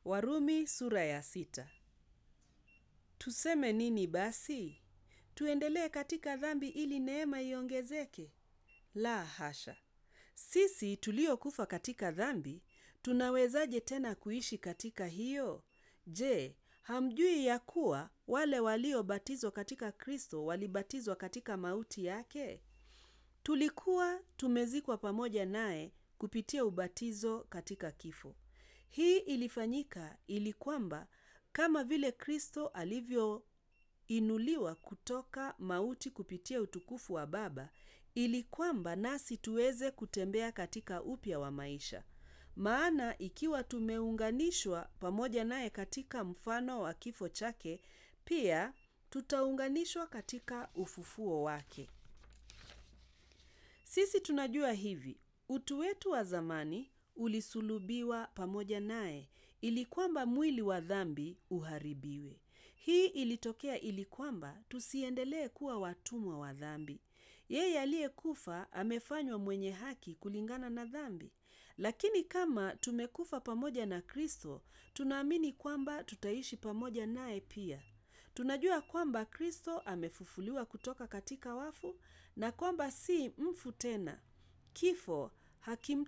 Warumi sura ya sita. Tuseme nini basi? Tuendelee katika dhambi ili neema iongezeke? La hasha. Sisi tuliokufa katika dhambi, tunawezaje tena kuishi katika hiyo? Je, hamjui ya kuwa wale waliobatizwa katika Kristo walibatizwa katika mauti yake? Tulikuwa tumezikwa pamoja naye kupitia ubatizo katika kifo. Hii ilifanyika ili kwamba kama vile Kristo alivyoinuliwa kutoka mauti kupitia utukufu wa Baba, ili kwamba nasi tuweze kutembea katika upya wa maisha. Maana ikiwa tumeunganishwa pamoja naye katika mfano wa kifo chake, pia tutaunganishwa katika ufufuo wake. Sisi tunajua hivi, utu wetu wa zamani ulisulubiwa pamoja naye ili kwamba mwili wa dhambi uharibiwe. Hii ilitokea ili kwamba tusiendelee kuwa watumwa wa dhambi. Yeye aliyekufa amefanywa mwenye haki kulingana na dhambi. Lakini kama tumekufa pamoja na Kristo, tunaamini kwamba tutaishi pamoja naye pia. Tunajua kwamba Kristo amefufuliwa kutoka katika wafu na kwamba si mfu tena. Kifo hakim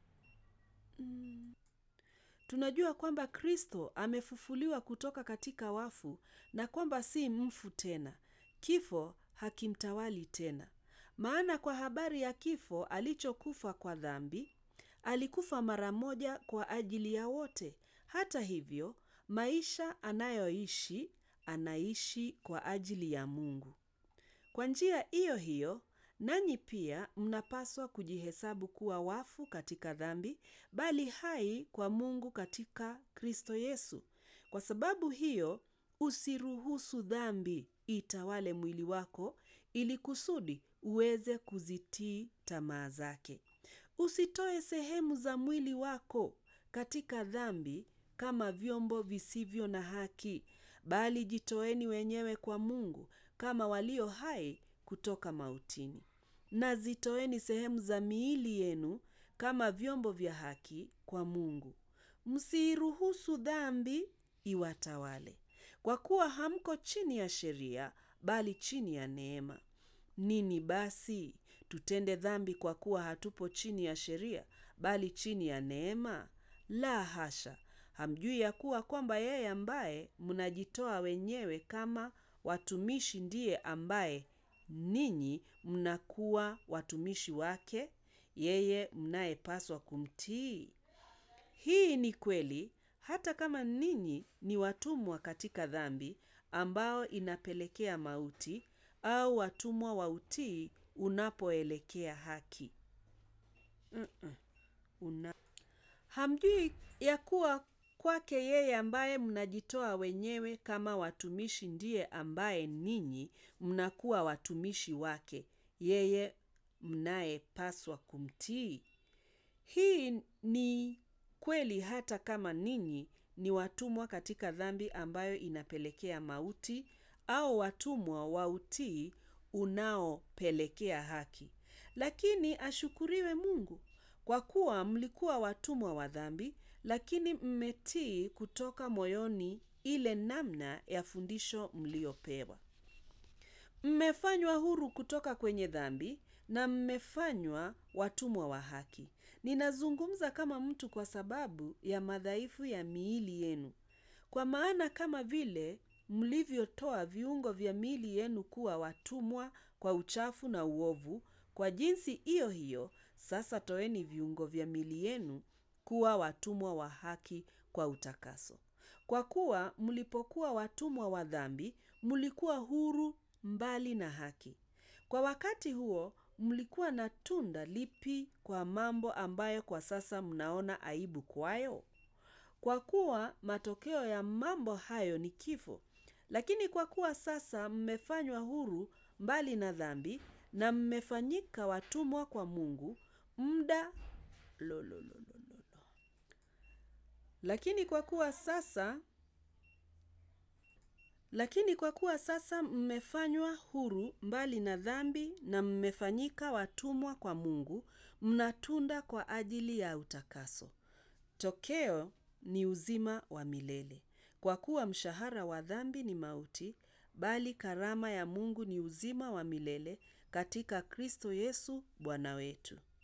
Tunajua kwamba Kristo amefufuliwa kutoka katika wafu na kwamba si mfu tena. Kifo hakimtawali tena. Maana kwa habari ya kifo alichokufa kwa dhambi, alikufa mara moja kwa ajili ya wote. Hata hivyo, maisha anayoishi, anaishi kwa ajili ya Mungu. Kwa njia hiyo hiyo, nanyi pia mnapaswa kujihesabu kuwa wafu katika dhambi, bali hai kwa Mungu katika Kristo Yesu. Kwa sababu hiyo, usiruhusu dhambi itawale mwili wako ili kusudi uweze kuzitii tamaa zake. Usitoe sehemu za mwili wako katika dhambi kama vyombo visivyo na haki, bali jitoeni wenyewe kwa Mungu kama walio hai kutoka mautini. Na zitoeni sehemu za miili yenu kama vyombo vya haki kwa Mungu. Msiiruhusu dhambi iwatawale. Kwa kuwa hamko chini ya sheria, bali chini ya neema. Nini basi? Tutende dhambi kwa kuwa hatupo chini ya sheria, bali chini ya neema? La hasha! Hamjui ya kuwa kwamba yeye ambaye mnajitoa wenyewe kama watumishi ndiye ambaye ninyi mnakuwa watumishi wake, yeye mnayepaswa kumtii? Hii ni kweli hata kama ninyi ni watumwa katika dhambi ambao inapelekea mauti au watumwa wa utii unapoelekea haki. Mm-mm. Una... Hamjui ya kuwa kwake yeye ambaye mnajitoa wenyewe kama watumishi ndiye ambaye ninyi mnakuwa watumishi wake, yeye mnayepaswa kumtii? Hii ni kweli hata kama ninyi ni watumwa katika dhambi ambayo inapelekea mauti au watumwa wa utii unaopelekea haki. Lakini ashukuriwe Mungu kwa kuwa mlikuwa watumwa wa dhambi, lakini mmetii kutoka moyoni ile namna ya fundisho mliopewa. Mmefanywa huru kutoka kwenye dhambi na mmefanywa watumwa wa haki. Ninazungumza kama mtu kwa sababu ya madhaifu ya miili yenu. Kwa maana kama vile mlivyotoa viungo vya miili yenu kuwa watumwa kwa uchafu na uovu, kwa jinsi hiyo hiyo sasa toeni viungo vya miili yenu kuwa watumwa wa haki kwa utakaso. Kwa kuwa mlipokuwa watumwa wa dhambi, mlikuwa huru mbali na haki. Kwa wakati huo mlikuwa na tunda lipi kwa mambo ambayo kwa sasa mnaona aibu kwayo? Kwa kuwa matokeo ya mambo hayo ni kifo. Lakini kwa kuwa sasa mmefanywa huru mbali na dhambi na mmefanyika watumwa kwa Mungu, muda lo, lo, lo, lo, lo, lo. Lakini kwa kuwa sasa lakini kwa kuwa sasa mmefanywa huru mbali na dhambi na mmefanyika watumwa kwa Mungu, mnatunda kwa ajili ya utakaso. Tokeo ni uzima wa milele. Kwa kuwa mshahara wa dhambi ni mauti, bali karama ya Mungu ni uzima wa milele katika Kristo Yesu Bwana wetu.